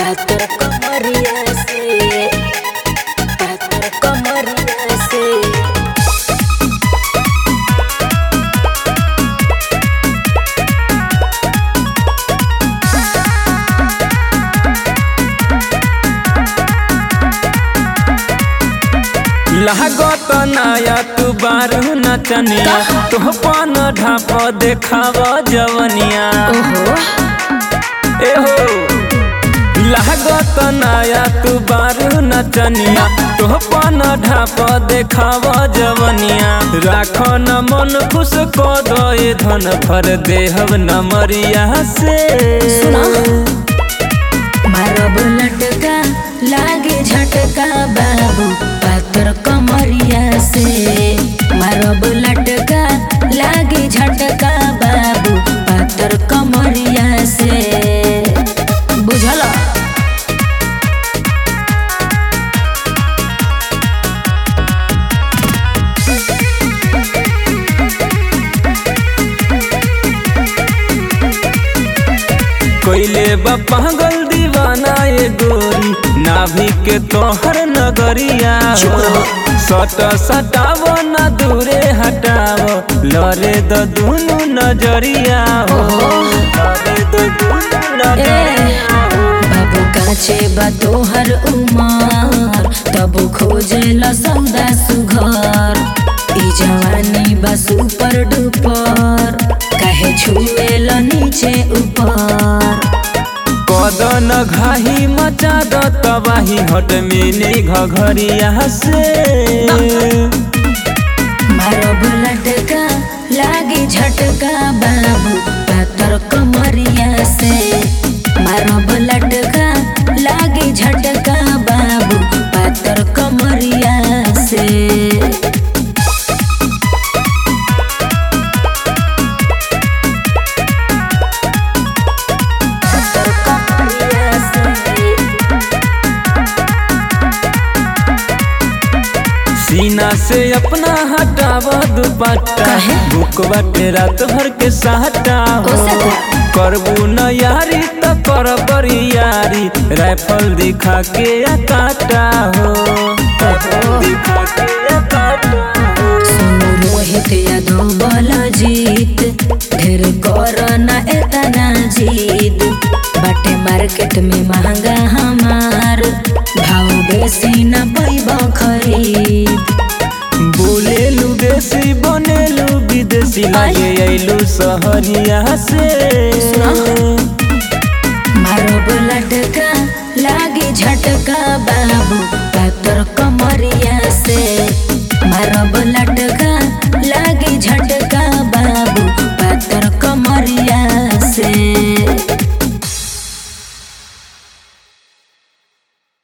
पातर कमरिया से पातर कमरिया से लागत नाया तू बारू नचनिया तोह पन ढाप देखाव जवनिया ओहो एहो लागत नाया तू बारू नचनिया तोह पन ढाप देखाव जवनिया राख न मन खुश क दे धन भर देहब नमरिया से सुना मारब लटका लागे झटका बाबू पातर कमरिया से मारब लटका लागे झटका बाबू पातर कमरिया से बुझल कोइले बा पागल दीवाना ये गोरी नाभि के तोहर नगरिया हो सट सटाव न दूरे हटाव लरे द दुनु नजरिया हो लरे द दुनु नजरिया हो बाबू काचे बा तोहर उमर तब खोजे ल सौदा सुघर ई जवानी बा सुपर डुपर काहे छुए ल नीचे ऊपर कदन घाही मचा द तबाही हट मिनी घघरिया से मारब लटका लागे झटका बाबू पातर कमरिया से मारब लटका लागे झटका बाबू पातर कमरिया से पातर कमरिया से सीना से अपना हटाव दुपट्टा काहे? बुक बाटे रात भर के सहटा हो ओ सखा। करबू न यारी त कर बड़ी यारी राइफल दिखा के या काटा हो राइफल दिखा के या काटा हो सोनू रोहित यादव बोला जीत ढेर कर ना एतना जीत बाटे मार्केट में महंगा हमार भाव बेसी न पैब खरीद बोलेलू देसी बनेलू विदेशी लागे अइलू सहरिया से मारब लटका लागे झटका बाबू